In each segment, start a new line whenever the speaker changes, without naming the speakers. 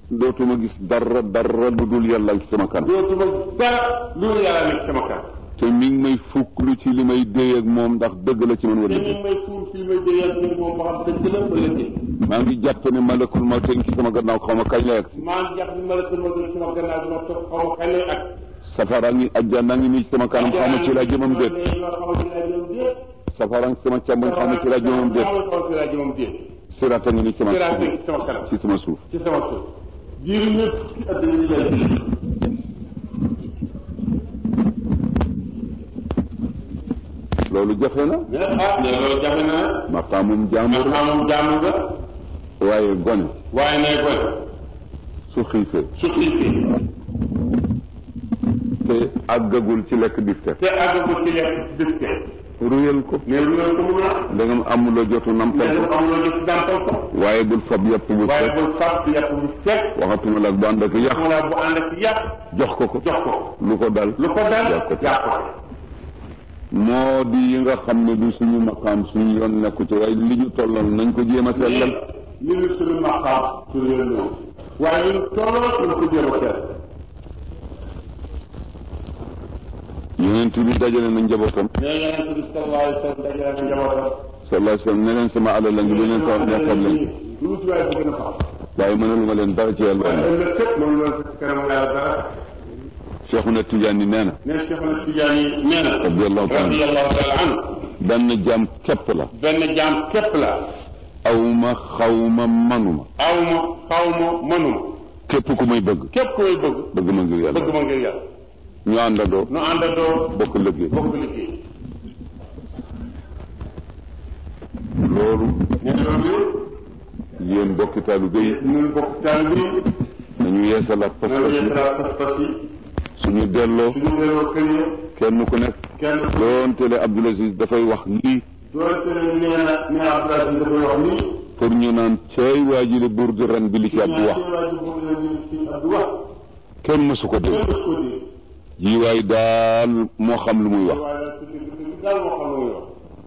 dootuma gis dara dara lu dul yàlla ci sama kanam
dootuma dara loolu yàlla nekk sama kanam
te mi ngi may fukklu ci li may déy ak moom ndax dëgg la ci man
te
wala
ñu
dëgg
may suul fii may jëyal ni moom ba xam dëgg la wala déet
maa ngi jàpp ne malakul mawt a ngi ci sama gannaaw xaw ma kañ lay agsi
maa ngi jàpp ni ma la tënk ma sama gannaaw dina toog xaw ma kañ lay ak
safara ngi ajjana ngi nii ci sama kanam xaw ma ci laa jëmam déet safara ngi sama càmmoñ xaw ma ci laa jëmam déet
xaw ma ci laa jëmam déet
sirata ngi nii ci sama
siraat nekk ci sama kanam
ci sama suuf
ci sama suuf diiru ñëpp ci àddina ñu lay
loolu jafe na
mais ah mais loolu jafe na nag
maqaamum jàmbur
ndax amul jaamu nga
waaye gone
waaye nay gone
su xiifee
su xiifee
te àggagul ci lekk bifteek
te àggagul ci lekk dëkk te
ruyal ko
mais lu ngeen ko mun a
ndegam amuloo jotu nampal
mais
ko
dafa am loo jëf dàmpal ko
waaye bul fab yàpp bu
waaye
fekk
bul fàtt yàpp bu fekk
waxatuma la ak bu ànd ak yàq
mu la bu ànd ak yàq
jox ko ko
jox ko
lu ko dal
lu ko dal
yàq ko
yàq ko
moo di yi nga xam ne du suñu maqaam suñu yoon nekku ci waaye li ñu tollal nañ ko jéem a sellal
li ñu suñu maqaam suñu yoon ñëw waaye ñun tolloo suñu ko jéem a seet
yonent bi dajale na njabootam
mais yonent bi sallallahu alayhi wa sallam dajale na njabootam
sallallahu alayhi wa sallam ne leen sama alal la ngi lu leen ko neexal leen
lu ci waaye bëgg na fa
waaye mënaluma leen dara ci yàlla
waaye ëllëg képp mënu loon sa kanam yàlla dara
Cheikhuna Tidiane nee na
ne Cheikh na Tidiane nee na
radiyallahu taala
radiyallahu taala anhu
benn jaam képp la
benn jaam képp la
awma xawma manuma
aw ma xaw ma mënuma
képp ku may bëgg
képp koy bëgg
bëgg ma ngir yàlla
bëgg ma ngir yàlla
ñu àndandoo
nu àndandoo
bokk liggéey
bokk liggéey
loolu
ne loolu
yéen bokki taalibe yi
ñun bokk taal bi
nañu yeesalaat
nañu
pas-pas yi
yëkkalaat pas-pas yi
suñu delloo
suñu delloo kër yi
kenn ku nekk
kenn
doonte le Abdoul Aziz dafay wax lii
doonte ne nee na nee na Abdoulaye dafay wax nii
pour ñu naan cey waa ji le buur di ren bi li ci Abdou wax
waa ji bëgg na ñu ci Abdou wax
kenn mësu ko dégg
kenn daf ko dégg
ji waay daal moo xam lu muy wax
waaye nag su dégg dégg daal moo xam lu muy wax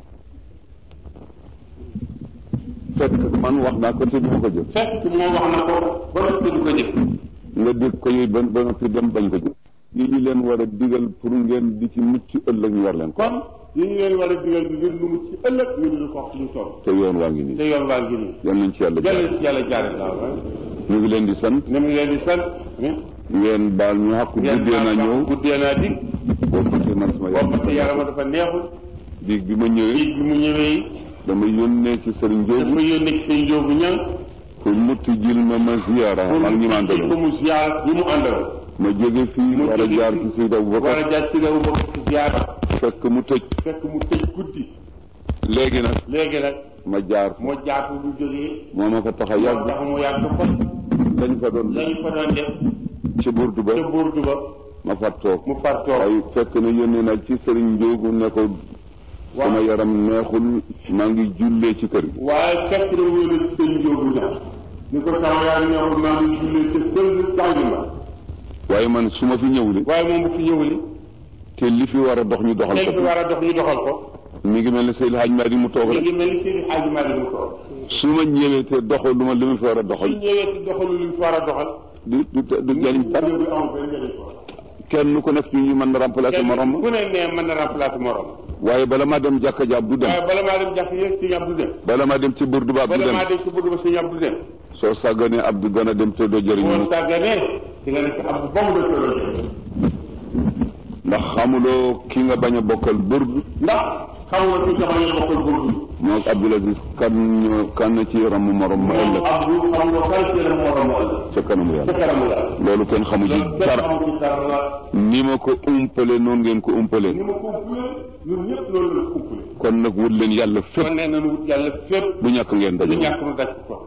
fekk man wax naa ko te du ma ko jëf
fekk moom wax na ko ba noppi du ko jëf
nga dégg ko yooyu ba ba noppi dem bañ ko jëf yi ñu leen war a digal pour ngeen di ci mucc ëllëg ñu war leen ko
kon yi ñu leen war a digal di leen lu mu ci ëllëg ñu di ko wax luñ toll
te yoon waa ngi
te
nii
yoon waa ngi nii
yal nañ ci yàlla
yàlla
jaar
ci yàlla jaare laa
ñu ngi leen di sant
ne mu leen di sant
ngeen baal ñu xàq guddee naa ñëw
guddee naa dig
boobu te man sama
boobu te
yaram
yarama dafa neexul
biig bi ma ñëwee
dig bi mu ñëwee
dama yónnee ci sëriñ
dafa
Jóobu
yónnee ci seen njóobu ñang
pour mu tijjil ma ma ziyaara
pour
ak ñi ma
ko
àndaloon
mu ziar yi mu àndal
ma jóge fii
mu
war a
jóge
jaar
fii
ci Seydi
war
Aboubacar
a jaar ci réew bokk ci ziar
fekk mu tëj
fekk mu tëj guddi
léegi nag
léegi nag
ma jaar
moo jaatu lu jógee
moo ma fa tax a
moo
yàgg
tax mu yàgg fa
dañ fa doon
lañu fa doon def
ci burdu ba
ca burdu ba
ma far toog
mu far toog
waaye fekk na yónnee naa ci sëriñ Njóogu ne ko sama yaram neexul maa ngi jullee ci kër gi
waaye fekk na mu yónnee ci seen njóobu ñang ni ko sama yaram neexul maa ngi jullee ca sël jàngi ma
waaye man su ma fi ñëw li
waaye moom bu fi ñëwli
te li fi war a dox ñu doxal
léegi fi
ko
war a dox ñu doxal ko
mi ngi mel ne Seydil Hadj Madi mu toog
mi
rek
ngi mel ni Seydi Hadji Malick mu toog
su ma ñëwee te doxal lu ma li ma fi war a
su
doxal
ñëwee ci doxalu li mu fi war a doxal
du du du jariñ dara
ñëw bi amul benn njëriñ ko
kenn ku nekk ci ñu mën na remplacer morom ma
ku ne nee mën na remplacer morom
waaye bala maa dem jàkka jaab du dem
waaye bala maa dem jàkk yéeg sëñ Abdou dem
bala maa dem ci burdu ba ab du
bala
dem
maa dem ci bëgg ba sëñ Abdou dem
soo sàgganee Abdou dana dem te doo jëriñu
boo sàgganee di nga nekk Abdou ba mu dëkkaloo
ndax xamuloo ki nga bañ a bokkal burdu
ndax xam nga ci jamono yi bokkul burdu
moo ak Abdoul Aziz kan ñoo kan ci ramu morom ma
moom
ëllëg
Abdou xam nga kan ci la morom moo ëllëg
ca kanamu
ca
yàlla
kanamu la
loolu kenn xamu ci
loolu kenn
dara
xamu ci dara
ni ma ko umpale noonu ngeen ko umpale
ni ma kumpule ñun ñëpp loolu la kumpule
kon nag wut leen yàlla fépp
kon nee nañu wut yàlla fépp
bu ñàkk ngeen
du
daje
ñàkk mu daj ko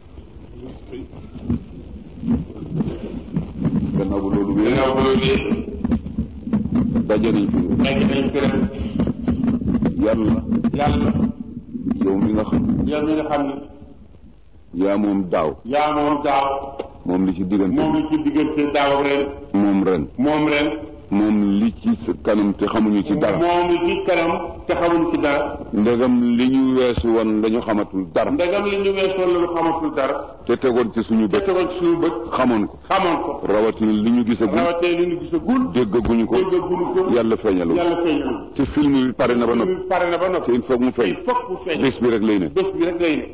gannaaw bu loolu wéy
gannaaw ba loolu
daje nañ fi
nekk nañ fi rek
yàlla
yàlla
yow mi nga xam
yow mi nga xam ne
yaa moom daaw
yaa moom daaw
moom li ci diggante
moom li ci diggante daaw ak ren
moom ren
moom ren
moom li ci sa kanam te xamuñu ci dara
moom li ci kanam te xamuñ ci dara
ndegam li ñu weesu woon dañu xamatul dara
ndegam li ñu weesoon la ñu xamatul dara
te tegoon ci suñu
te
bët
tegoon ci suñu bët
xamoon ko
xamoon ko
rawatina li ñu gisagul
rawatee li ñu gisagul
déggaguñu ko
déggaguñu ko
yàlla feeñalu
yàlla feeñal
te film bi pare na ba noppi
ñu pare na ba
te
noppi
il faut mu feeñ
il faut que mu feeñ
bés bi rek lay ne
bés bi rek lay ne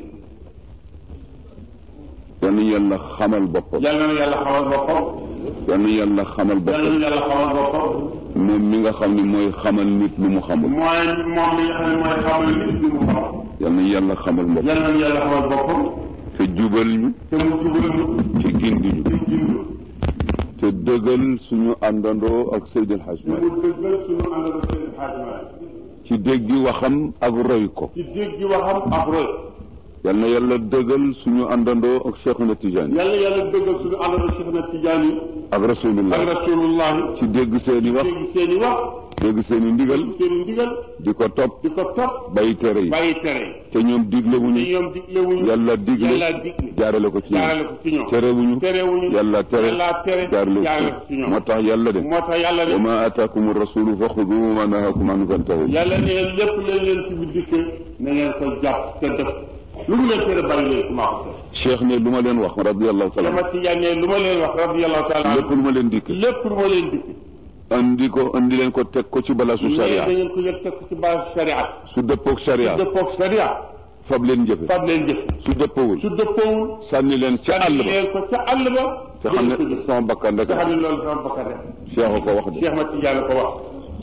yal na yàlla xamal boppam
yàlla na yàlla xamal boppam
yal na yàlla xamal
yàlla
boppam
na yàlla xamal boppam
moom mi nga xam ne mooy xamal nit lu mu xamul
mooy moom li nga xam ne mooy xamal nit ñi mu xam
yal na yàlla xamal boppam
yàlla na yàlla xamal boppam
te jubal ñu
te mu jubal ñu
ci gindi ñu
te jindu
te dëggal suñu àndandoo ak Seydil Hadj
te
Malick
mu dëggal suñu àndandoo seen xaatimaay
ci déggi waxam ak roy ko
ci dégg waxam ak roy
yal na yàlla dëggal suñu àndandoo ak Cheikhuna Tidiane
yàlla yàlla dëggal suñu àndandoo Cheikh na Tidiane
ak rasulullah
ak rasulullahi
ci dégg seeni wax
dégg seen i wax
dégg seeni ndigal
dégg seen i ndigal
di ko topp
di ko topp
bàyyi tere yi
bàyyi tere
te ñoom diglewuñu
te ñoom diglewuñu
yàlla digle
yàlla digle
jaarale ko ci
jaarale
ñoom
ko ci ñoom
terewuñu
terewuñu
yàlla tere
yàlla tere
jaarale
jaarale
ko
ko
ci
ci
ñoom
ñoom
moo tax yàlla de
moo tax yàlla
wa
ne
ma ataakum rasulu fa xuduhu wa ma nahakum anhu fantahu
yàlla ne lépp leen leen ci bi dikkee na ngeen ko jàpp te def lu mu leen tere bàyyi leen maa ko def
cheikh ne lu ma leen wax radiallahu taala
sama Tijaan ne lu ma leen wax radiyallahu taala
lépp lu ma leen dikk
lépp lu ma leen dikk
andi ko andi leen ko teg ko ci balaasu
mais
sharia
da ngeen ko yëg teg ko ci base sharia
su dëppoog sharia
dëppoog sharia
fab leen jëfe
fab leen jëf
su dëppawul
su dëppoowul
sànni leen ca àll ba
leen ko ca àll ba
te xam
jël ko
ne
jëf
sama bakkan rek
te xam ne loolu sama bakkan rek
cheikh a ko wax de
Cheikh ma Tijaan ko wax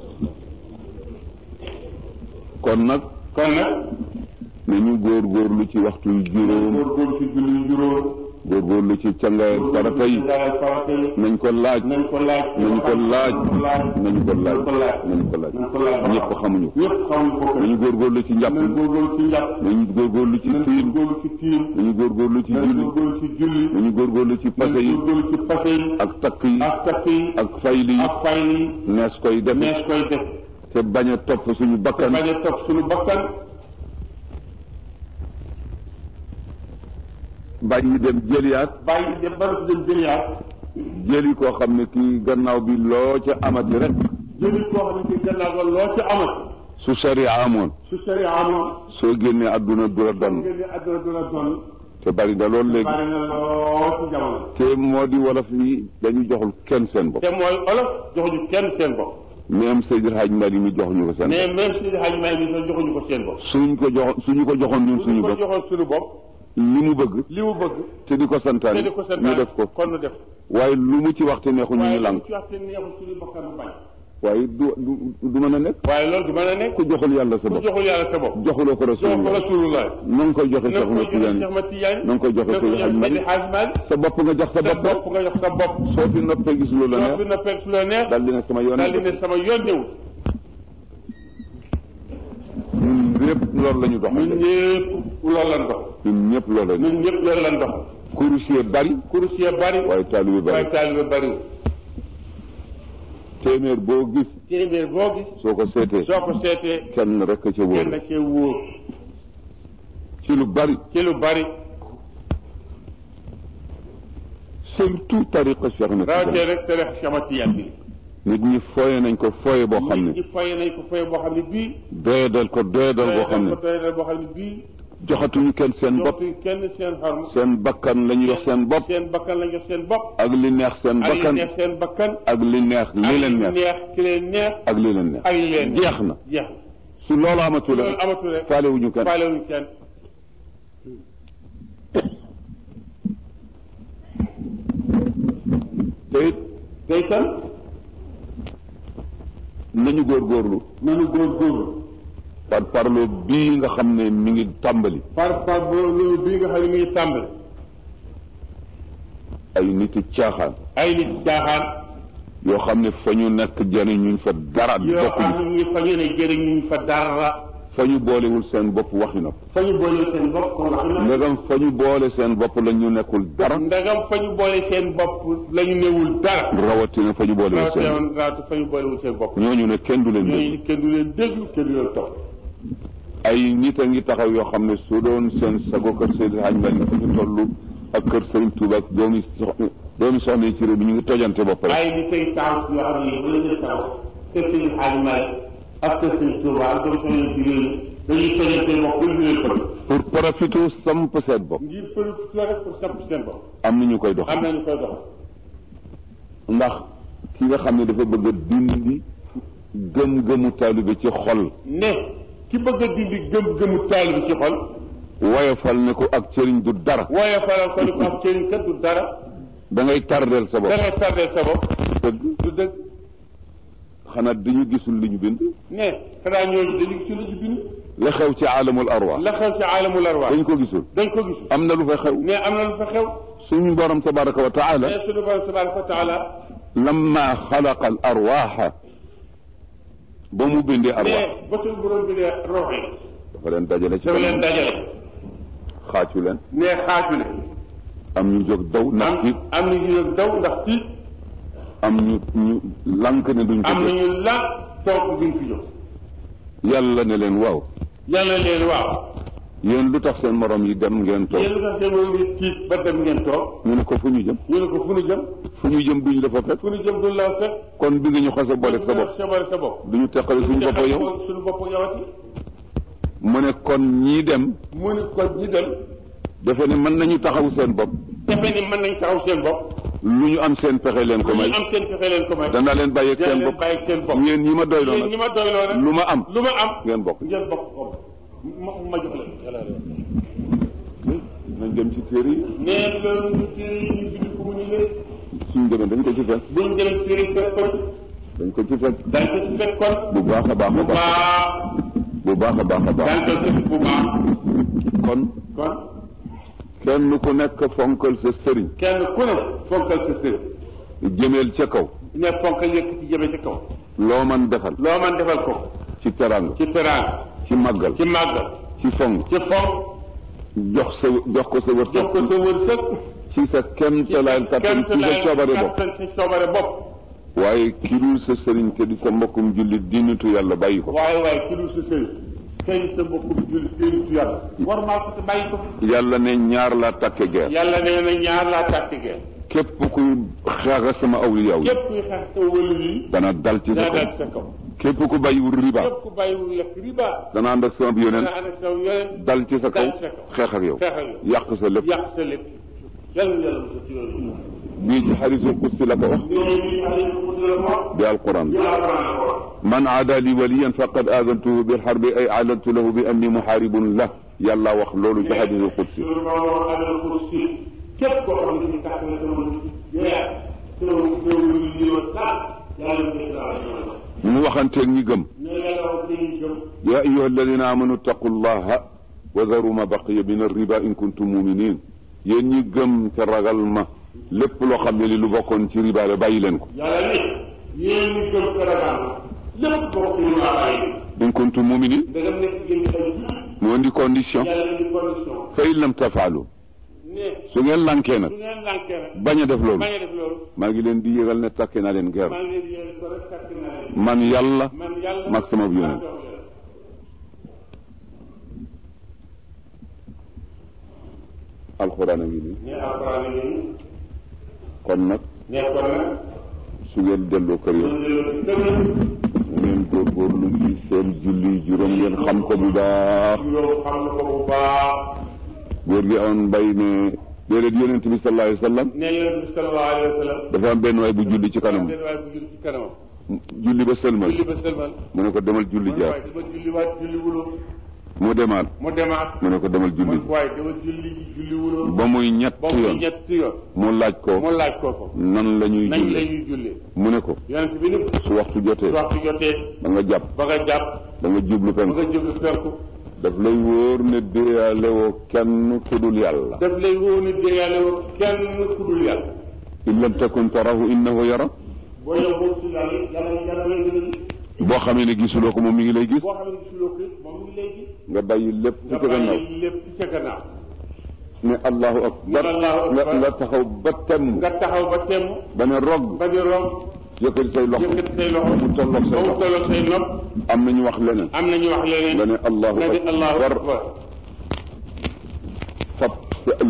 kon nag
kon nag
nañu góorgóorlu ci waxtu yu juróom
góorgóorlu ci julli juróom
góorgóorlu ci cangaay farata yi
daal farata yi
nañ ko laaj
nañ ko laaj
nañ ko laaj nañ ko laaj
nañ ko laaj
nañ ko laaj
nañ ko laaj
ñëpp xamuñu ko
ñëpp xamuñu ko
nañu góorgóorlu ci njàpp
nañ góorgóorlu ci njàpp
nañu góorgóorlu ci
nañ
tiim
góorgóorlu ci tiim
nañu góorgóorlu ci
nañ
julli
góorgóorlu ci julli
nañu góorgóorlu ci
nañ
pase yi
góorgóorlu ci pase yi
ak takk yi
ak takk yi
ak fayli yi
ak fay yi
nees koy def
nees koy def
te bañ a topp suñu bakkan
bañ a topp suñu bakkan
bañ dem jëliyaat
bàyyi dem ba dem jëliyaat
jëli koo xam ne kii gannaaw bi loo ca amati rek
jëli koo xam ne ci gannaaw ba loo ci amat
su sharia amoon
su sharia amoon
soo génnee àdduna du la donn
ngeen di àdduna du la doon
te bari na loolu léegi
bari na lool ci jamono
te moo di wolof yi dañu joxul kenn seen bopp
te mooy olof joxuñu kenn seen bopp
même Seydil Hadj Mali mi joxuñu ko seen
mais
bopp
même si xaj may mi sax joxuñu ko seen bopp
suñ ko jox suñu ko joxoon ñun suñu
ko
bopp
joxoon suñu bopp
li mu bëgg
li mu bëgg
te di ko
te
santaane
di ko
ñu
santaane
def ko
kon nu def
waaye lu mu ci waxte neexu ñu
waaye
ñu
lu
lànk
ci wax te neexul suñu bakkan bu bañ
waaye du du du mën a nekk
waaye loolu du mën a nekk
ku joxul yàlla sa
ku
bopp
joxul yàlla sa bopp
joxuloo ko
jox ko
rasulullah
rasulullah
na nga koy joxe
na
Cheikh
ko
Ahmed
jox
Tidiane
Cheikh Ahmed Tidiane
na nga koy joxe
na ko
Seydi
jox
Hadj Malick
Seydi Hadj Malick
sa bopp nga jox sa
sa
bopp
bopp nga jox sa bopp
soo fi noppee gis lu la
soo fi
neex
noppee su la neex
daal di ne sama yoon
daal di ne sama yoon ñëwul
ñun lépp loolu la ñu dox
ñun ñëpp loolu lan dox
ñun ñëpp loolu la ñu
ñun ñëpp loolu lan dox
kurusier bari
kurus yee bari
waaye taalibe bari
waaye taalibe bariwul
téeméer boo gis
téeméer boo gis
soo ko seetee
soo ko seetee
kenn rek a ca wóor
kenn cee wóor
ci lu bari
ci lu bari
surtout tariqa Cheikh Ahmed
rawatee
Tidiane
rek te rek Cheikh Ahmed Tidiane bi
nit ñi foye nañ ko foye boo xam
nit
ne
ñi fay nañ ko fay boo xam ne bii
doyadal ko doyadal boo xam ne
ko doyadal boo xam ne bii
joxatuñu kenn seen bopp
joxtuñ kenn seen xarm
seen bakkan la ñu jox seen bopp
seen bakkan lañ jox seen bopp
ak li neex seen
ak li
bakkan
neex seen bakkan
ak li neex li
ak
leen
li
neex
neex ki leen neex
ak li leen neex
ak li leen
jeex na
jeex
su loolu amatul
loolu
rek
amatul rek
faalewuñu kenn
faalewuñu kenn
te it
tey kan
nañu góorgóorlu
nañu góorgóorlu
par parlo bii nga xam ne mi ngi tàmbali
par par loolu bii nga xam ne mi ngi tàmbali
ay nit i caaxaan
ay nit caaxaan
yoo xam ne fa ñu nekk jëriñuñ fa dara
yoo xam
bokkuñu
ne ñu fa ñu ne jëriñuñ fa dara
fa ñu boolewul seen bopp waxi na
fa ñu boole seen bopp kon wax na
ndegam fa ñu boole seen bopp la ñu nekkul dara
ndagam fa ñu boole seen bopp la ñu newul dara
rawatina fa ñu boolewul seen bopp
rawatina rawatina fa ñu boolewul seen bopp
ñooñu ne kenn du leen dégg
ñooñu kenn du leen déglu kenn du leen topp
ay nit a ngi taxaw yoo xam ne su doon seen sago kër Seydi Hadj Malick fu ñu toll ak kër Sëriñ Tuuba ak doomi soxna doomi soxna yi ci réew mi ñu ngi tojante bopp rek
waaye li koy taxaw si yoo xam ne bu la ñu taxaw kër Sëriñ Xaali Maalik ak kër Sëriñ Tuuba ak doomu soxna yi ci réew mi dañuy tojante bopp pour ñu leen ko
pour profité samp seen bopp
ngir për rek pour samp seen bopp
am na ñu koy dox
am na ñu koy doxal
ndax ki nga xam ne dafa bëgg a dindi gëm-gëmu taalibe ci xol
ne ki bëgg a dindi gëm-gëmu taalibe ci xol
woyofal ne ko ak sëriñ du dara
waaye faral ko ni ko am sëriñ kat du dara
da ngay tardeel sa
da
bopp
ngay tardé sa bopp
dëgg
du dëgg
xanaa dañu gisul li ñu bind
ne xanaa ñooñu dañu ci lu ci bind
la xew ci aalamul arwaax
la xew ci aalamul arwaax
dañ ko gisul
dañ ko gis
am na lu fa xew
ne am na lu fa xew
suñu borom tabaraka wa taala
mais suñu borom tabaraka wa taala
lamma xalaqa al arwaaxa ba mu bindee arwaax
mais ba suñu borom bi dee rox yi
dafa leen dajale ci
dafa leen
kanam
dajale
xaacu leen
ne xaaju ne
am ñu jóg daw ndax
am
tiit
am na ñu daw ndax tiit
am ñu ñu lank ne duñ ko
am na
def
ñu la toog duñ fi jóg
yàlla ne leen waaw
yàlla leen waaw
yéen lu tax seen morom yi dem ngeen toog
yéen lu tax seen moom ngi tiit ba dem ngeen toog
ñu ne ko fu ñu jëm
ñu ne ko fu nu jëm
fu ñu jëm duñ la fa fekk
fu nu jëm du la fekk
kon bi nga ñu xase boole sa bopp
sa bopp sa bopp
du ñu teqale suñu bopp yow
suñu bopp yowati
mu ne kon ñii dem
mu ne ko ñi dem
defe ne mën nañu taxaw seen bopp
defe ni mën nañ taxaw seen bopp
lu ñu am seen pexe leen ko
ñu
may
am seen pexe leen ko may
danaa leen bàyyi ak
dana
seen
leen
bopp
bàyyi seen bopp
yéen ñi ma doyloo
yéen ñi
nag
ma doyloo rek
lu ma am
lu ma am
ngeen bokk
ngeen bokk ko ma ma jox leen
nañ dem ci téere yi
nee loolu ñu téere yi ñu bind ko mu ni leen
suñ demee dañ ko ci fekk
buñ dem téere yi fekk ko
dañ ko ci fekk
dañ ko ci fekk kon
bu baax a baax a
bu
baax
baax
bu baax a baax a baax
dañ ko fekk bu baax
kon
kon
kenn ku nekk fonkal sa sëriñ
kenn ku ne fonkal sa sër
jëmeel ca kaw
ne fonkal yëkk ci jëme ci kaw
loo man defal
loo man defal ko
ci teranga
ci teraanga
ci màggal
ci màggal
ci fonk
ci fonk
jox sa jox ko sa
jox
wërsëg
ko sa wërsëg
ci sa kemtalaay kattan ci sa coobare bopp
kattan ci coobare bopp
waaye ki dul sa sëriñ te di sa mbokkum jullit dinitu yàlla bàyyi ko
waaye waaye ki dul sa sëriñ tey sa mbokkum julli déenitu yàlla war maa ko te bàyyi ko
yàlla ne ñaar laa takke guerre
yàlla nee na ñaar laa tàkk geen
képp kuy xeexa sama awliya yi
képp kuy xeex sa wëlu yi
dana dal ci sa
daa
kaw
daal sa kaw
képp ku bàyyiwul riba
képp ku bàyyiwul lekk riba
dana ànd ak sama yonent
dana ànd ak sa yeneen
dal ci sa kaw
dal ci sa kaw.
xeex ak yow
xeex ak yow.
yàq sa lépp
yàq sa lépp yàlla yàlla mos a ci yooyu
bii ci xarisul qudsi la ko wax bi alquran man aada li waliyan faqad aadantuhu bil harbi ay aalantu lahu bi anni muharibun la yàlla wax loolu ci xarisul qudsi
képp koo xam ne si kàttan la sama yooyaa sama sama li wa taal yàlla ñu koy
mu waxanteeg ñi gëm
ne yàlla wax dañuy gëm
ya ayuha alladina amanu taqu llaha wa daru ma baqiya min arriba in kuntum muminin yéen ñi gëm te ragal ma lépp loo xam ne li lu bokkoon ci riba la bàyyi leen ko
yàlla ne yéen ñi gëm Sénégal lépp bokk ñu waa bàyyi
in kuntum muminin
ndegam nekk ngeen ay jullit
mu indi condition
yàlla indi condition
fa in lam tafaalu
ne
su ngeen lankee nag
su ngeen lànkee rek
bañ a def loolu
bañ a def loolu
maa ngi leen di yëgal ne takke naa leen guerre
maa ngi leen di yéene ko rek kàttan naa leen
man yàlla
man yàlla
mag sama yonent alxuraan a ngi nii
ne alxuraan yi
kon nag
ne kon nag
su ngeen delloo kër yi
ñu delloo ci kër yi
mu ngeen góorgóorlu ci seen julli juróom ngeen xam ko bu baax
yow xam na ko bu baax
góor gi amoon mbay ne déedéet yonent bi sallallahu alayhi wa sallam
ne yonent bi sallallahu alayhi wa sallam
dafa am benn waay bu julli ci kanam
benn waay bu julli ci kanamam
julli ba sëlmal
julli ba sëlmal
mu ne ko demal julli
man
jaar
waaye dama julli waat julli wuloo
mu demaat
mu demaat
mu ne ko demal julli
man waaye dama julli ji julli wuloo
ba muy ñett
ba mu
yoon
ñetti yoon
mu laaj ko
mu laaj ko ko
nan la ñuy
nañ la
julli
ñuy julli
mu ne ko
yonent bi ni
su waxtu jotee
su waxtu jotee
da nga jàpp
ba nga jàpp
da nga jublu
ba
penk
nga jublu penku
daf lay wóor ne déyaale woo kenn ku dul yàlla
daf lay woo ni déyaale woo kenn ku dul yàlla
in lam takun tarahu innahu yara
boo yow boo si yàlla yàlla yàlla lay gën a gis
boo xamee ne gisuloo ko moom mi ngi lay gis
boo xam ne gisuloo ko it moom mi ngi lay gis
nga bàyyi lépp ci
nga
sa gannaaw
bàyyi lépp ci sa gannaaw
ne allahu akbar
Ne Allahu
nga
akbar.
nga taxaw ba temm
nga taxaw ba temm
ba ne rog
ba di romb
yëkkati say loxo
yëkkati say loxo
mu tolloog
ba
say
mu
loxo
tolloog say nopp
am na ñu wax leneen
am na ñu wax leneen
nga ne allahu
nga di allahu
akbar
akbar
fab sa lépp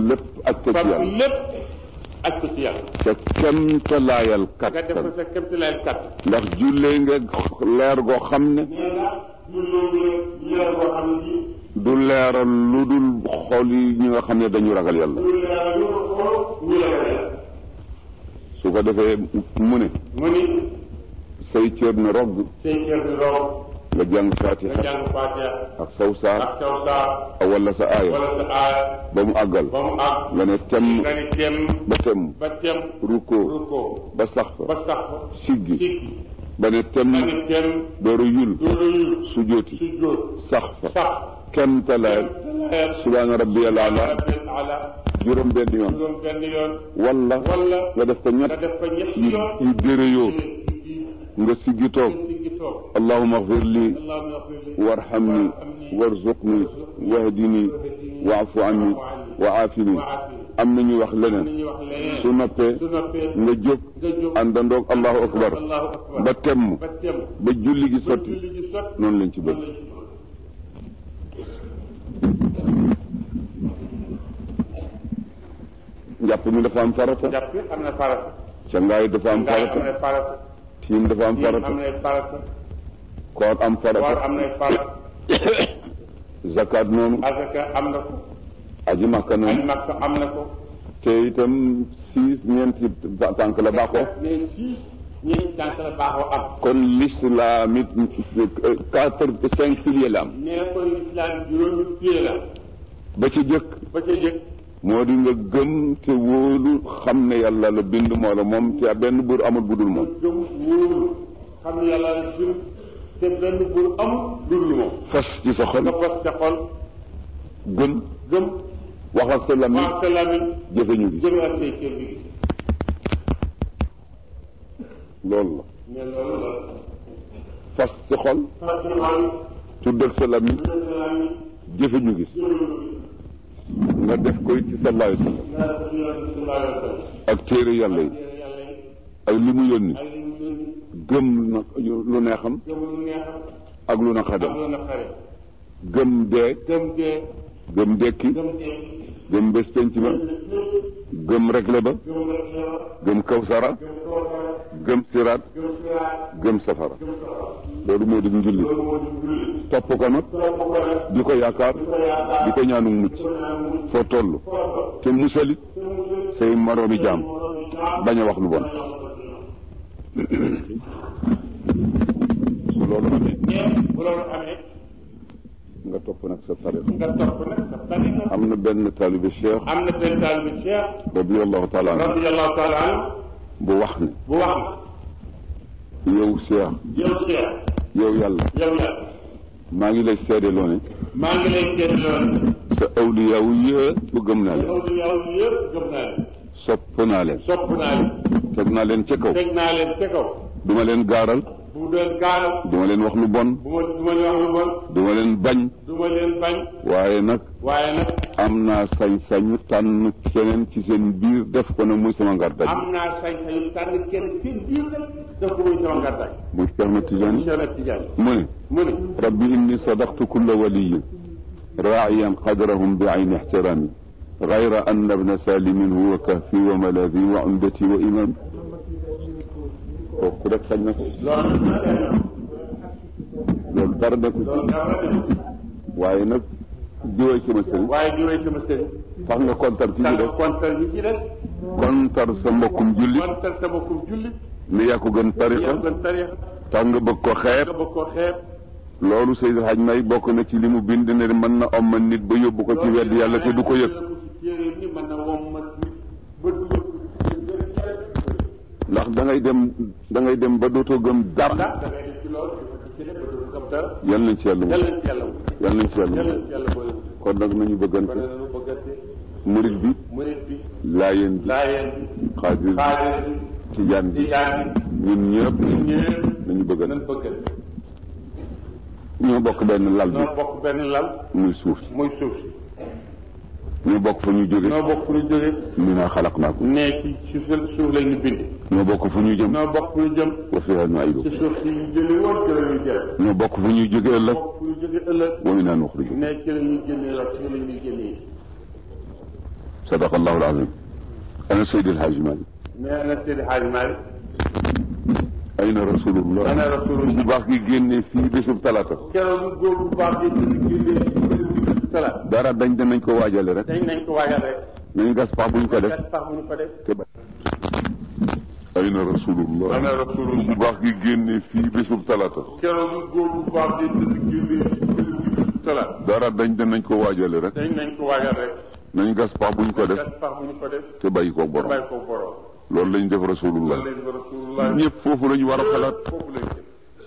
ak ko ci
fab
yàlla
lépp aj ko ci yàlla
ca kemtalaayal
nga def ko
kattan
sa kémti lay kat
ndax jullee nga leer goo xam ne
nee nga jullee leer boo xam ne ji
du leeral lu dul xol yi ñi nga xam ne dañu ragal yàlla
lu leer lu xool ñu leer
su ko defee mu ne
mu ni
say cër ne rogg
say cër di roog
nga jàng
nga
fatiha
jàng Faatiha
ak saw saar
ak saw saar
wala sa aaya
wala sa aaya
ba mu àggal
ba mu àgg
nga ne tem
nga ni tem
ba tem
ba tem
rukkoo
rukkoo
ba sax fa
ba sax fa
siggi
siggi
ba ne tem
nga ni tem
dooru yul
dooru yu
sujooti
su jóot
sax fa
sax
kemtalaayal
leer
subhaana rabbiyal ala
rabbil ala
juróom benn yoon
juróom benn yoon
wala
wala
nga def ko
nga
ñett
def ko ñetti
yu
yoon
yu dérëyoo nga siggi toog
siggi toog
allahuma agfir li
allahumma ighfir li
warhamni warzuqni wahdini waafu anni wa aafini am na ñu wax leneen
ñuy wax leneen
su noppee
su noppee
nga jóg
nga jóg
àndandoog allahu akbar
allahu akbar
ba temm
ba tem
ba julli gi sotti
julli gi sot
noonu lañ ci bëgg njàpp mi dafa am farata
jàpp am na farata
cangaay dafa am
ngaay am
farata
na farata
tiim dafa am
yéen am
farata
na farata
koor am
war
farata
am na farata
zakat noonu
azaka am na ko
aji makka
aj
noonu
makka am na ko
te itam six ñeenti tànk la baaxoo
mais six ñeenti tànk la baaxoo am
kon l'islam it quatre cinq piliers la am
nee ko islam juróomi pied la
ba ci jëkk
ba ca jëkk
moo di nga gëm te wóolu xam ne yàlla la bind moo la moom te benn buur amul budul moom
gëm wóolu xam ne yàlla la bind te benn buur amul dul moom
fas ci sa xol
nga fas ca xol
gëm
gëm
wax ak sa làmmiñ
wax sa lamiñ
jëfe ñu gi
jëme ak say cër bi
loolu la
mais loolu la
fas ci xol
fas ci xol
tuddal sa làmmiñ
jëme sa lamiñ
jëfe ñu gis nga def koy ci sallallahu alayhi wa sallam
yàlla ko yonent bi sallallahu alayhi wa sallam
ak téere yàlla yi
yàlla yi
ak li mu yónni
ay li mu yónni
gëm na lu neexam
gëm lu neexam
ak lu
ak
naqadam
lu naqare
gëm dee
gëm dee
gëm dekki
gëm dee
gëm bés penc ba gëm regle ba
gëm rek la
gëm kawsara
gëm kookara
gëm siraat
gëm siraat
gëm safara
gëm safara
loolu moo di njulli
loolu moo di julli
topp ko nag
topp ko rek
di ko yaakaar
ko yaakaar
di ko ñaanu mucc
ko ñaan mucc
foo toll
foofa
te musalit
te musul
say moroomi jaam
moromi jaam
bañ a wax lu bon su loolu amee
mais bu loolu amee
nga topp nag sa tariq
nga topp nag sa tariqa
am na benn taalibe cheikh
am na benn taalibe Cheikh
radiallahu taala anhu
radiyallahu taala anhu
bu wax ne
bu wax
yow cheikh
yow Cheikh
yow yàlla
yow la
maa ngi lay seedeloo ne
maa ngi lay seet loolu
sa awliyaawu yëpp gëm naa leen
yow li yow yëpp gëm naa leen
sopp naa leen
sopp naa leen
teg naa leen ca kaw
teg naa leen ca kaw
duma leen gaaral
bu doon gaaral
duma leen wax lu bon
bu ma du ma leen wax lu bon
duma leen bañ
du ma leen bañ
waaye nag
waaye nag
am naa sañ-sañu tànn keneen ci seen biir def ko ne muy sama ngar daj
am naa sañ-sañu tànn kenn seen biir nag def ko muy sama ngardaay
muy Cheikh na Tidiane
Cheikh na Tidiane
mu ne
mu ne
rabbi inni sadaqtu kulla waliyin raaciyan qadrahum bi ayni ixtiraami gayra anna bna salimin huwa kahfi wa malaadi wa umdati wa imam kooku rek sañ na ko
loolu
loolu dara nekku ci
loolu dara de
waaye nag jiwee ci ma sëriñ
waaye jiwee sama sëriñ
fax nga kontar ci ci
tànn
def
kontal yi ci des
kontar sa mbokkum julli
kontal sama kum julli
ni yaa ko gën tariqa
yow gën tarixa
tax nga bëgg ko xeeb
nga bëgg koo xeeb
loolu Seydi Hadj May bokk na ci li mu bind ne mën na omma nit ba yóbbu ko ci wedd yàlla te du ko yëg
ni mën na wom ma ba dugal ko ci
ndax da ngay dem da ngay dem ba dootoo gëm dara
ndax da ngay def ci loolu ci def ba du gëm dara
yal nañ ci yàlla
yàlla
mu
na ci yàlla wut
yal nañ ci yàlla
yàlla
mu
na ci yàlla boole wut
kon nag nañu
kon
bëggante
nañu bëggante
murit bi
murit bi
laayeen bi
laayeen bi
xaadir bi
xaadir bi
tijaan bi
tijaan bi
ñun ñëpp
ñëpp
nañu
nañ
bëggante
bëggante
ñoo bokk benn lal bi
ñoo bokk benn lal
muy suuf si
muy suuf si
ñoo bokk fu ñu jóge
ñoo bokk fu ñu jóge
minaa xalaqnaakum
ne ci ci suuf lañ ñu bind
ñoo bokk fu ñu jëm
ñoo bokk fu ñu jëm
wa fiihaa
ci
nu'iidukum
suuf si ñu jëlee woon ci la ñuy jël
ñoo bokk fu ñuy jóge ëllëg
bokk fu ñu jóge ëllëg
wa minhaa nuxrijukum
ne ci la ñuy génnee la ci la ñuy génnee
sadaqallahu alazim ana Seydi El Hadji Malick
nee na Seydi Hadji Malick
ayna rasulullah
ana rasulullah
bu baax gi génnee fii bésub talaata
keroog góor bu baax bi ñu génnee ci salaat
dara dañ danañ ko waajale rek
dañ nañ ko waajal rek
nañ gas pax buñ ko def
gas pax bu ñu ko def
te ba ayna rasulullah
ana rasulullah
bu baax gi génnee fii bésub talaata
keroog góor bu baax bi ñu génnee ci salaat
dara dañ danañ ko waajale rek
dañ nañ ko waajal rek
nañ gas pax buñ ko def
gas pax bu ñu ko def
te bàyyi ko borom
bàyyi ko borom
loolu lañ def rasulullah
loolu leen ko rasulullah
ñëpp foofu la ñu war a xalaat
foofu lañ jëm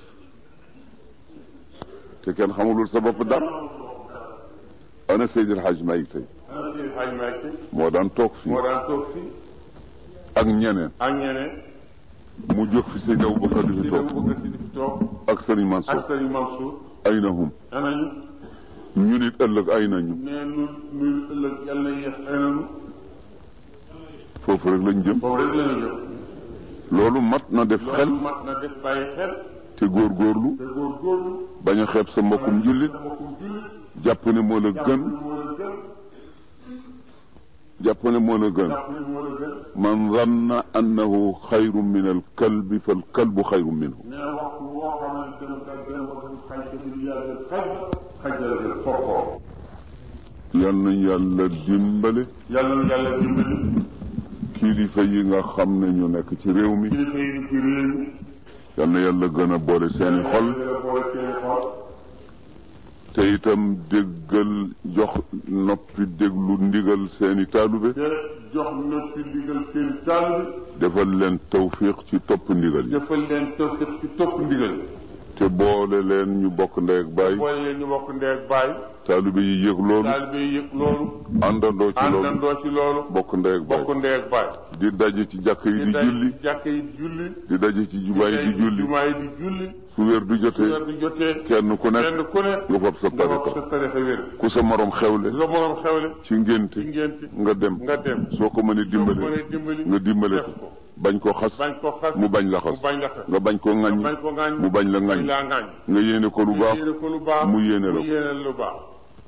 te kenn xamulul sa bopp dara ana Seydi El Hadji Malick tey
ana Seydi Hadji Malick
moo daan toog fii
moo daan toog fii
ak ñeneen
ak ñeneen
mu jóg fi Seydi Aboubacar di fi
di
toog
bëgg si di fi toog
ak Serigne Mansour
ak Sëriñ Mansour
ay na hum
anañu
ñu nit ëllëg ay nañu
nee nu nu ëllëg yàlla na yéex ay nanu
foofu rek lañ jëm
boobu rek la ñu jëm
loolu mat na def xel
loolu mat na def bàyyi xel
te góorgóorlu
te góorgóorlu
bañ a xeeb sa mbokkum jullit
mbokkum jullit
jàpp ne moo la gën
moo la gën
jàpp ne moo la gën
jàpp ne moo la gën
man zanna annahu xayru min al kalbi fal kalbu xayru minhu
nee na waxtu woo xamante ne ka gën ko gën xaj te du yàlla xaj xaj la gën fokkoo
yal nañ yàlla dimbale
yàlla na yàlla dimbali
kilifa yi nga xam ne ñu nekk ci réew mi
kilifa yi ci réew mi
yal na yàlla gën a boole seeni xol
yàlla boole seeni xol
te itam déggal jox noppi déglu ndigal seeni taalube
te jox na ci ndigal seen taal
defal leen tawfiq ci topp ndigal
bi
yi
defal leen tawfiq ci topp ndigal
te boole leen ñu bokk ndey ak baay
boole leen ñu bokk ndee ak baay
taalube yi yëg loolu
taalibe yi yëg loolu
àndandoo ci loolu
àndandoo ci loolu
bokk ndey ak baay
bokk ndee ak baay
di daje ci jàkk yi di
day
julli
jàkk yi di julli
di daje ci jumaa yi di julli
jumaa yi di julli
su wér du
weer
jotee
di jotee
kenn ku nekk
kenn ku ne
nga fab sa
nga wax
tariqa
sa tarixa wér
ku sa morom xewle
sa morom xewle
ci ngénte
ci ngénte
nga dem
nga dem
soo ko mënee
soo ko
dimbale
mënee dimbali
nga dimbale
def
ko
ko
bañ koo xas
bañ ko xas
mu bañ la
mu
xas
bañ la xas
nga bañ koo ŋaññi
bañ ko ŋaañ
mu bañ la
bañ
ŋaññi
laa ŋaañ
nga yéene ko lu baax
yéene ko lu baax
mu yéene la
mu
ko
yéene lu baax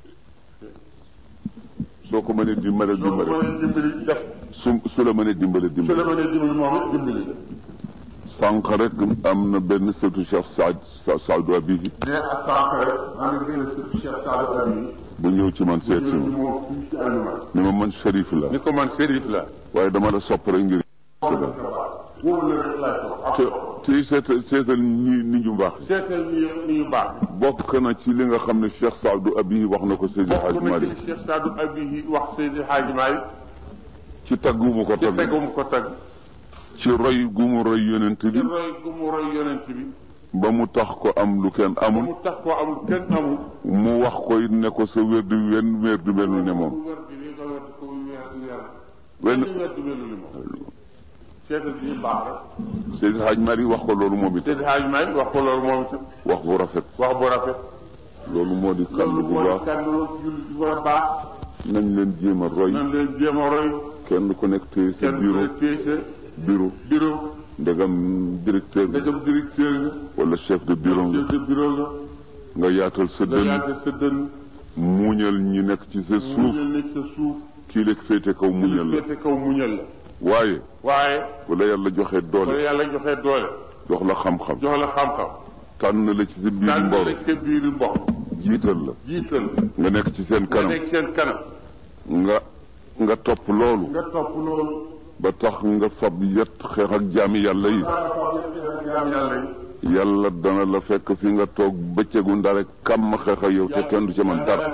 soo ko mënee dimbale
soo ko
dimbale
mënee dimbali def
su su la mënee dimbale
su la
dimbale
mënee dimbali moom it dimbali
sànq rek am na benn sëtu Cheikh Saad Saadu Abihi
ne ak sànq rek am na benn sëtu Cheikh Sadou Abi
bu ñëw ci man seet si
ñëw ci
ma
moom fii ci Alima
ni ma man Cherif la
ni ko man Serif la
waaye dama la sopp rek ngir
wóolu la rek laay toog
te te seetal seetal ñi ni ñu baax
seetal ni ni ñu baax
bokk na ci li nga xam ne Cheikh Saadu Abihi wax na ko Seydi Hadj
bokk na
Malick
ci Cheikh Sadou Abi yi wax Seydi Hadji Malick
ci tagg gu mu ko
ci
tagg
tegum ko tagg
ci roy gu mu roy yonent
ci
bi
roy gu mu roy yonent bi
ba mu tax ko am lu kenn
ba
amul
mu tax koo amul kenn amul
mu wax ko it ne ko sa wér di wen wér du mel ne moom
wér di li nga wér ko weer weer
wenn
benn wér du mel ni moom seetal bi ñu baax rek
Seydi Hadj Malick wax ko loolu moom it
Seydi Hadji Malick wax ko loolu moom itam
wax bu rafet
wax bu rafet
loolu moo di kàll
loolu
bu
mooy
baax
kàddu jullit bu war a baax
nañ leen jéem a roy
nan leen jéem a roy
kenn ku nekk téye sa
kenn ku
bureau
ne téye sa
bureau
bureau
ndegam directeur
nga
bi
dem directeur nga
wala chef de bureau nga
chef de bureau nga
nga yaatal sa
nga
dënn
yaatal sa dënn
muñal ñi nekk ci sa
mu
suuf
muñal nekk sa suuf
kii lekk féete kaw muñal la
féete kaw muñal la
waaye
waaye
wala yàlla joxe
wala
doole
yàlla joxe doole
jox la xam-xam
jox la xam-xam
tànn la ci sa biir
daan
mboro
la sa biir mbokk
jiital la
jiital
nga nekk ci seen
nga
kanam
nekk seen kanam
nga nga topp loolu
nga topp loolu
ba tax nga fab yet xeex ak jaami yàlla yi
jaam yàlla yi
yàlla dana la fekk fi nga toog bëccëgu ndare kam xeex ak yow te kenn du ca man dara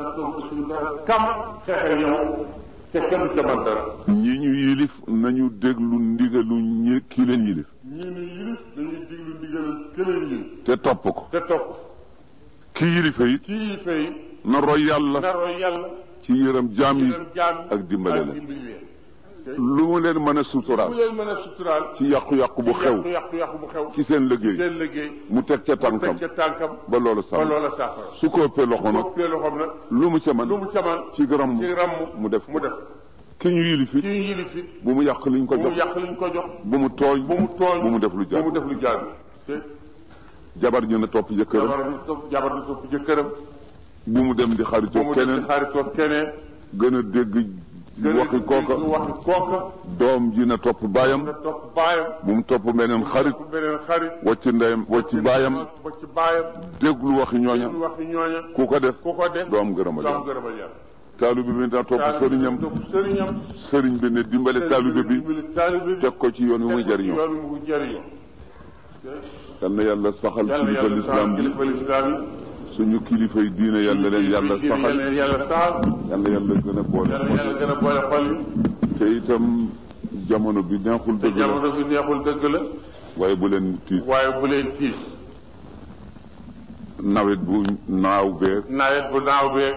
kam xeexe yow te kenn du ca man dara
ñi ñu yilif nañu déglu ndigalu ñi kii leen yilif
ñii ni yilif dañuy diglu ndigal këleen yi
te topp ko
te topp
ki yilife it
kii yi fay
na roy yàlla
naroo yàlla
ci yërëm jaam
ci
yi
leen jaam
ak dimbale
ak
leen
dimbali leen
lu mu leen mën a
bu
suturaal
leen mën a suturaal
ci yàqu-yàqu bu xew
yàqu yàqu yàqu bu xew
ci seen liggéey
seen liggéey
mu teg ca tànkam
teg ca tànkam
ba loolu
ba
sax
loola saafara
su ko ëppee loxo nag
boppee loxoom nag
lu mu ca man
lu mu caman
ci gërëm
ci ramm
mu def
mu def
ki ñu yilif it
kii yilif it
bu mu yàq liñ ko
bu mu
jox
yàq liñ ko jox
bu mu tooñ
bu mu tooñ
bu mu def lu
bu mu
jaar
def lu jaar te
jabar ñu ne topp jëkkëram
jabar du topp jabar du topp jëkkëram
bu mu dem di
bu
xaritoo
mu def
keneen
ci xaritoo keneen
gën a dégg waxi kooka
waxi kooka
doom ji na topp baayam
nga topp baayam
bu mu topp beneen xarit
topp beneen xarit
wacc ndeyam wacc baayam
ba ci baayam
déglu waxi ñooña
ñu waxi ñooña
ku ko def
ku ko def
doo am gërëmal
doo am
yàlla
gërëmal yàlla
taalibe bi na topp sëriñam
topp sëriñam
sëriñ bi ne dimbale taalibe bi
dimbali taalibe bi
teg ko ci yoon wi muy jëriñoo
yoon wi muy jëriñoo
yal na yàlla saxal
yàlla
kilifa
yàlla
lislaam
saxal
bi
kilifa lislaam
suñu kilifa yi diine
yi
yàlla leen yàlla
yàlla
saxal
leen yàlla saxal
yàlla yàlla gën a boole
yàlla yàlla gën a boole xol yi
te itam jamono bi neexul
te
dëgg la
jamono bi neexul dëgg la
waaye bu leen tiit
waaye bu leen tiis
nawet bu naaw beeg
nawet bu naaw beeg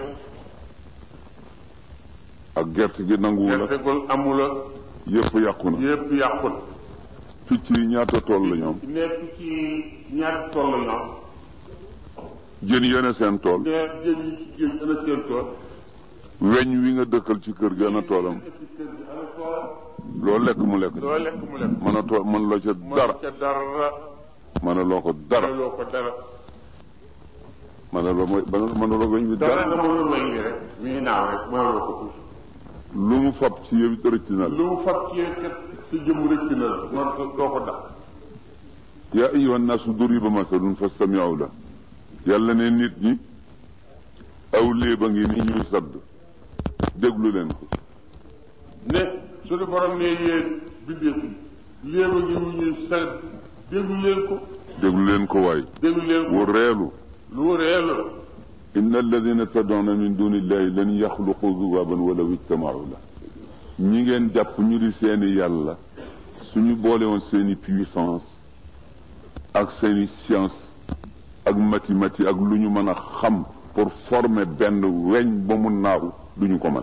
ak gerte gi nanguwu la
gertegul amula
yëpp yàqu na
yëpp yàqul
picc yi ñaata tool la ñoom
nekk ci ñaari tool la ñoom
jën yene seen tool
ne jën yi ci géej ana seen tool
weñ wi nga dëkkal ci kër gi ana toolam
ci kër gi ana toolam
loo lekk mu lekk
loo lekk mu lekk
mën a tool mën loo ca dara
ca dara
mën a loo ko dara
loo ko dara
mën a loo mooy mën a loo weñ bi
dara
dara
nga mënul weñ gi rek mi ngi naaw rek mënuloo ko tuuti
lu mu fab ci yow it rëcc na la
lu mu fab ci kat sa jëm rëcc na la man doo ko dax
yaa ayyuhan naasu duriba masalun fastami'u la yàlla ne nit ñi aw léeba ngi ni ñuy sadd déglu leen ko
ne suñu borom ne yéen bindeef yi léeba ngi mu ñuy sedd déglu leen ko
déglu leen ko waay
déglu leen
wu
ko
reelu
lu réel la
inna alladina tad'una min dunillahi lan yaxluqu zubaban walaw ijtama'u la ñi ngeen jàpp ñu di seeni yàlla suñu boole woon seeni puissance ak seeni science ak mathématique ak lu ñu mën a xam pour former benn weñ ba mu naaw duñu ko mën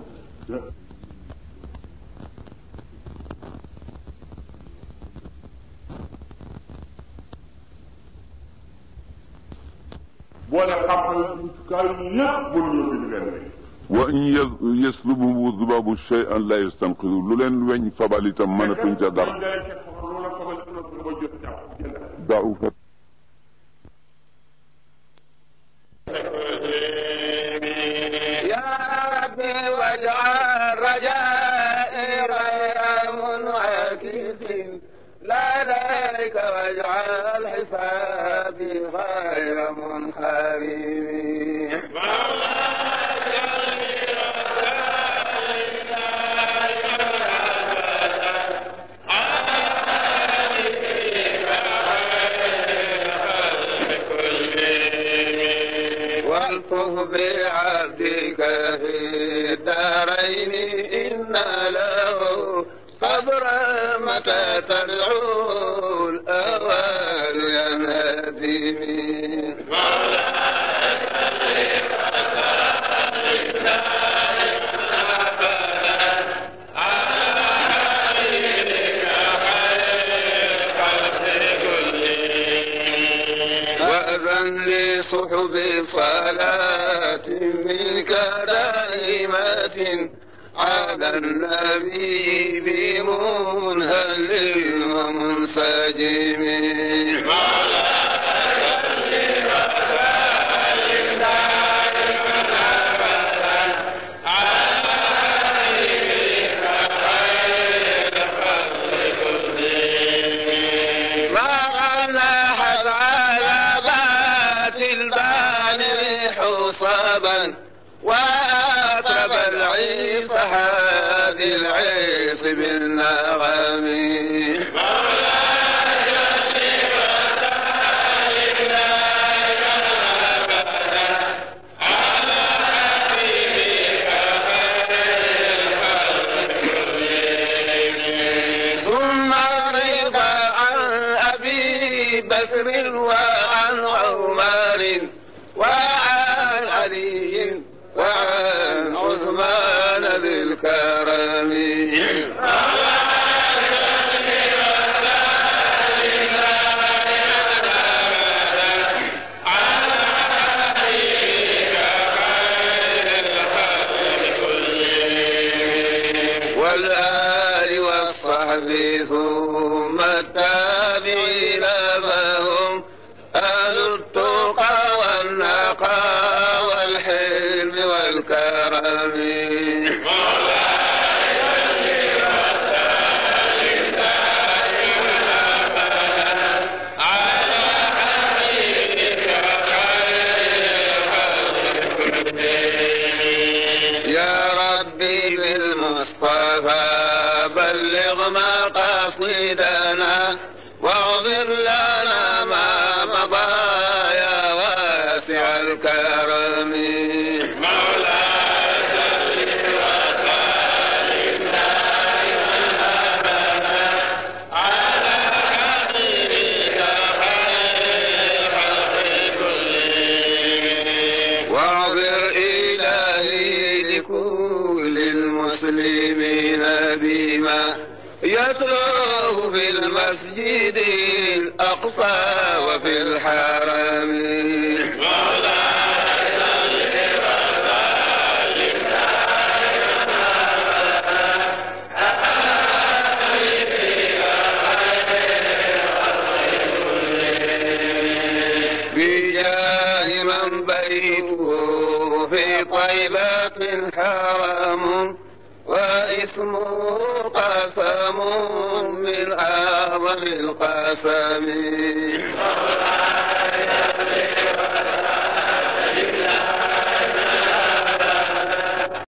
boole xam-xam yi jumtukaay yi yëpp mënuñoo bind benn bi
wa in yas- yaslubuhu zubabu shay'an la yastanqidu lu leen weñ fabal itam mënatuñ ca dara da'ufa
يا ربي واجعل رجائي غير منعكس لديك واجعل حسابي غير منحرم والطف بعبدك في الدارين إن له صبر متى تدعو الأوان ينهزم وأذن لصحب صلاة منك دائمة على النبي بمنهل ومنسجم ما نحت على بات البانر حصبا وأطرب العيس هادي العيس بالنغم ثم رضا عن أبي بكر وعن عمر وعن علي وعن عثمان ذي الكرم والآل والصحب ثم التابعين فهم أهل التقى والنقى والحلم والكرم نتلوه في المسجد الأقصى وفي الحرم بجاه من بيته في طيبة حرم واسمه قسم من أعظم القسم